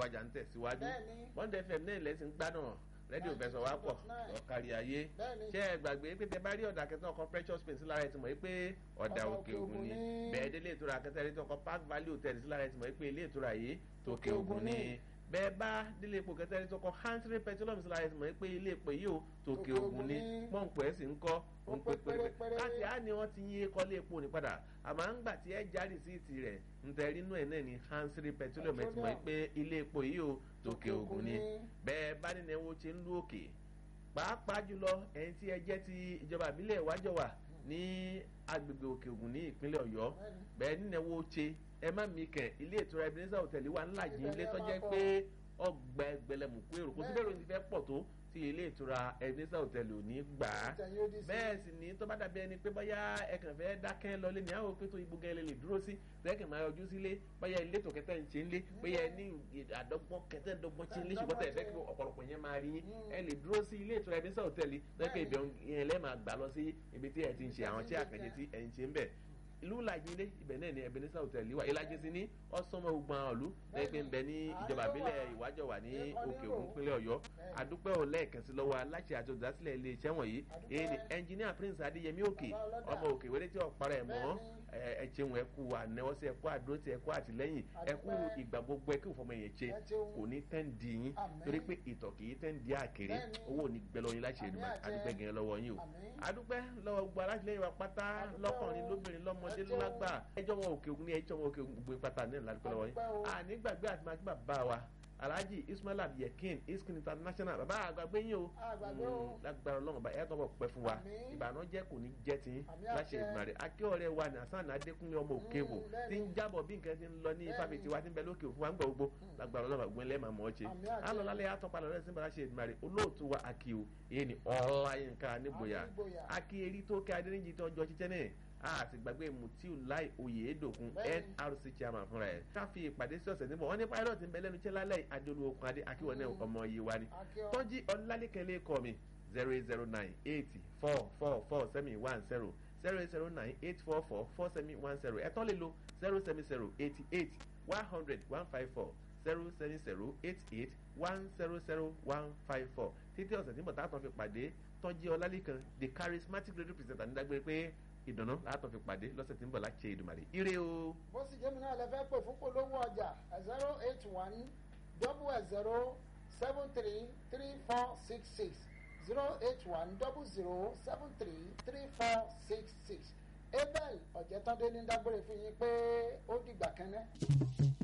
àjà ń tẹ̀síwájú Bẹ́ẹ̀ni. bọ́ndẹ̀ fm náà lẹ́sìn gbádùn rédíò fẹsọ̀ wá pọ̀ 99.9. ọ̀kárí ayé Bẹ́ẹ̀ni. ṣé ẹ gbàgbé pé tẹ bá rí ọ̀dà kẹtọ́ ọkọ̀ precious paint sí lára ẹ ti mọ̀ pé ọ̀dà Ọ̀dà òkè Òkè ògùn ni Ògùn ni. bẹ́ẹ̀ délé ìtura kẹtọ́ ẹni tó ọkọ̀ park valley hotel sí lára ẹ ti mọ̀ pé ilé ìtura yìí tòkè ògùn ni bẹ́ẹ̀ bá délé epo kẹtọ́ ẹni tó ọkọ̀ hansry petroleum sí lára ẹ ti mọ̀ pé ilé epo yìí ò tòkè Tòkè ògùn ni Ògùn ni. pọ́ǹpù ẹ̀ sì ń kọ́ Ó òun pé pé pérépéré pérépéré. láti á ni wọ́n ti yín kọ́lé epo ní padà àmọ́ à ń gbà tí ẹ já rìsíìtì rẹ̀ ń tẹ rínú ẹ̀ náà ní hansry petroleum ẹ ti mọ̀ pé ilé epo yìí ò tòkè ògùn ni bẹ́ẹ̀ bá nínú ẹ̀wọ̀n ti ń lú òkè pàápàá jùlọ ẹ̀yin tí ẹ jẹ́ ti ìjọba ìbílẹ̀ ìwájọwà ní agbègbè òkè ògùn ní ìpínlẹ̀ ọ̀yọ́ bẹ́ẹ̀ nínú ẹ̀wọ̀n ṣe ẹ má mi kẹ̀ ilé ìtura ebenezer hotel wà ńlá yìí ilé tó jẹ́ pé ọgbà ẹgbẹ̀lẹ̀mùkú èrò kò sí bẹ́ẹ̀ lóyún ti fẹ́ pọ̀ tó tí ilé ìtura ebenezer hotel ò ní gbà á Tẹ̀yìn ó di sí. bẹ́ẹ̀ sì ní tó bá dàbí ẹni pé bóyá ẹkàn fẹ́ dákẹ́ lọlé ní àwọn òpin tó ibú gẹ́lẹ́ lè dúró sí lẹ́kàn máa yọjú sílé bóyá ilé tó kẹtẹ́ ń ṣe ń lé bóyá ẹni àdọ́gbọ́n kẹtẹ́ dọ́gbọ́n ṣe ń lé ṣùgbọ́n tẹ̀ fẹ́ kí ọ̀pọ̀lọpọ̀ yẹn máa rí yín ẹ lè dúró sí ilé ìtura ẹbí sọ̀tẹ́ tẹ̀lé lẹ́kàn ibẹ̀ yẹn lẹ́ máa gbà lọ sí ibi tí ẹ ti ń ṣe àwọn tí àkànjẹ tí ẹ ń ṣe ń bẹ̀ ìlú làjìnlé ibẹ̀ náà ni Ebenezer Hotel wà ìlàjì sí ní ọ̀sánmọ́ ogun àwọn ìlú lẹ́gbẹ̀ẹ́ ń bẹ ní ìjọba àbílẹ̀ ìwájọwà ní òkè ògùn pínlẹ̀ ọ̀yọ́ adúpẹ́ ò lẹ́ẹ̀kan sí lọ́wọ́ aláṣẹ àti olùdásílẹ̀ ilé iṣẹ́ wọ̀nyí èyí ni ẹnjiníà Prince Adéyẹmí òkè ọmọ òkè wẹ́rẹ́ tí ọ̀pára ẹ̀ mọ́ ẹ ṣeun ẹ kú ànẹ́wọ́sí ẹ kú àdúrótì ẹ kú àtìlẹ́yìn ẹ kú ìgbà gbogbo ẹ kí òfòmọ yẹn ṣe kò ní tẹ́ ń di yín torí pé ìtọ̀ kì í tẹ́ ń di àkèrè owó ò ní gbẹ lọ́yìn láṣẹ ìdùnnú adúpẹ́ gẹ̀ẹ́ lọ́wọ́ yín o adúpẹ́ lọ́wọ́ gbogbo alátìlẹ́yìn wa pátá lọ́kùnrin lóbìnrin lọ́mọdé lágbà ẹjọ́ wọn òkè ògùn ní ẹjọ́ wọn òkè ògùn gbogbo pátá ní ìlànà lọ́wọ́ yín àní gbàgbé àti máa kí bàbá wa alhaji ismail abdulyakin iskin international bàbá àgbàgbé yín o lágbára ọlọ́run ọba ẹ̀ẹ́dọ́ bọ̀ pẹ́ fún wa ìbànújẹ́ kò ní jẹ́ tiyín láṣẹ ìgbìmọ̀ rẹ̀ akíọ̀rẹ́ wa ní hasan adékúnlé ọmọ òkèèwò tí ń jábọ̀ bí nǹkan ti ń lọ ní ifáfitì wa tí ń bẹ lókè òfin wa ń gbọ̀ gbogbo lágbára ọlọ́run àgbẹ̀ ńlẹ́ màmú ọ̀chẹ́ alọ́lálẹ́ àtọ́palọ̀ rẹ̀ sínú láṣẹ ìgbìmọ̀ rẹ̀ olóòtú wa akío èyí ni ọláyínká nígboyà akí eri tó kẹ́ adéníjì tó ọjọ́ títẹ́ náà a ti gbàgbé mutiu lai oyèédòkun nrc chairman fúnra ẹ káfí ìpàdé sí ọ̀sẹ̀ níbọ̀ wọ́n ní pilot ń bẹ lẹ́nu iṣẹ́ lálẹ́ adéolú okun adé akíwọ̀n náà ọmọ yìí wá ní tọ́jú ọlálékẹ́lẹ́ kọ́ mi zero eight zero nine eight four four four seven one zero zero eight zero nine eight four four four seven one zero ẹ̀tọ́ lè lo zero seven zero eighty eight one hundred one five four zero seven zero eight eight one zero zero one five four títí ọ̀sẹ̀ tí mo tààtàn fi pàdé tọ́jú ọlálékan the charismatic radio presenter nígbàgbé pé ìdùnnú látọ̀ fi pàdé lọ́sẹ̀ tí ń bọ̀ láti ṣe ìdùmarè ire o. bó sì jẹ́ mi náà lè fẹ́ pè fún polówó ọjà zero eight one double zero seven three three four six six zero eight one double zero seven three three four six six abel ọ̀jẹ̀tọ́dé ní dágbére fún yín pé ó dìgbà kẹ́nẹ́.